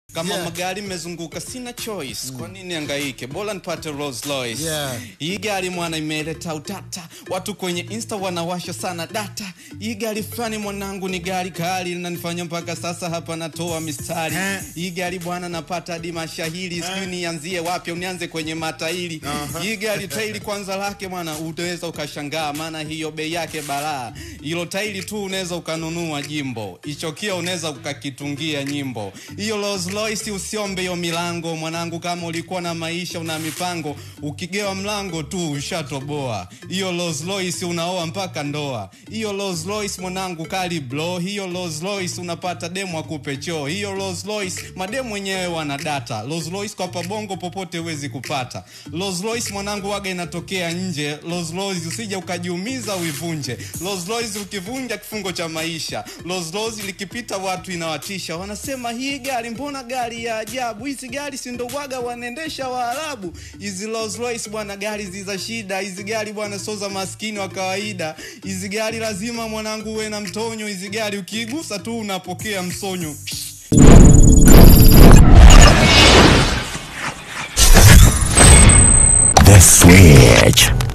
kama Yeah. magari mezunguka sina choice kwa nini angaike bora nipate Rolls Royce Yeah. hii gari mwana imeleta utata watu kwenye insta wanawasha sana data hii gari fulani mwanangu ni gari kali linanifanya mpaka sasa hapa natoa mistari Eh. hii gari bwana napata hadi mashahiri sijui nianzie wapi au nianze kwenye matairi hii gari tairi kwanza lake mwana utaweza ukashangaa maana hiyo bei yake balaa hilo tairi tu unaweza ukanunua jimbo ichokia unaweza ukakitungia nyimbo hiyo Rolls Royce usiombe hiyo milango mwanangu kama ulikuwa na maisha una mipango ukigewa mlango tu ushatoboa hiyo Rolls Royce unaoa mpaka ndoa hiyo Rolls Royce mwanangu kali blo hiyo Rolls Royce unapata demo akupe choo hiyo Rolls Royce mademu wenyewe wana data Rolls Royce kwa pabongo popote huwezi kupata Rolls Royce mwanangu waga inatokea nje Rolls Royce usije ukajiumiza uivunje Rolls Royce ukivunja kifungo cha maisha Rolls Royce likipita watu inawatisha wanasema hii gari mbona gari ya ajabu hizi gari si ndo waga wanaendesha waarabu hizi Rolls Royce bwana gari ziza shida hizi gari bwana sio za maskini wa kawaida hizi gari lazima mwanangu uwe na mtonyo hizi gari ukiigusa tu unapokea msonyo The Switch.